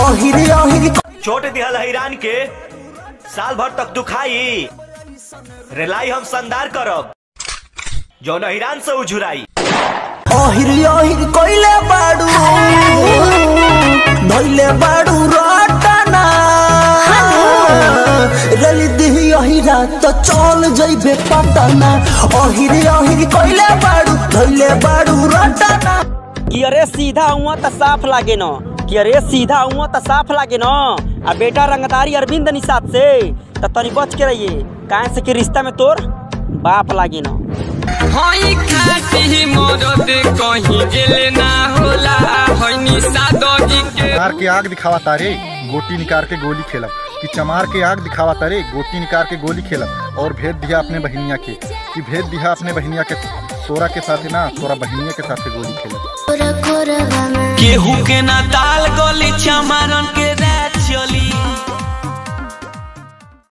ओहिर ओहिर चोट दिहल हैरान के साल भर तक दुखाई रेलाई हम संदार करब जौन हैरान से उझुराई ओहिर ओहिर कोइले बाड़ू धइले बाड़ू रटना रली दिही ओहिरा तो चल जइबे पटना ओहिर ओहिर कोइले बाड़ू धइले बाड़ू रटना कि अरे सीधा हुआ त साफ लागे न कि अरे सीधा हुआ त साफ लागे न आ बेटा रंगदारी अरविंद निषाद से त तनी बच के रहिए काहे से कि रिश्ता में तोर बाप लागे न हई खाती मरद कहीं गेले ना होला हई निषादी के चमार के आग दिखावा तारे गोटी निकाल के गोली खेलब कि चमार के आग दिखावा तारे गोटी निकाल के गोली खेलब और भेद दिया अपने बहनिया के कि भेद दिया अपने बहनिया के तोरा के साथ ना तोरा बहनिया के साथ गोली खेलब केहू के ना दाल गली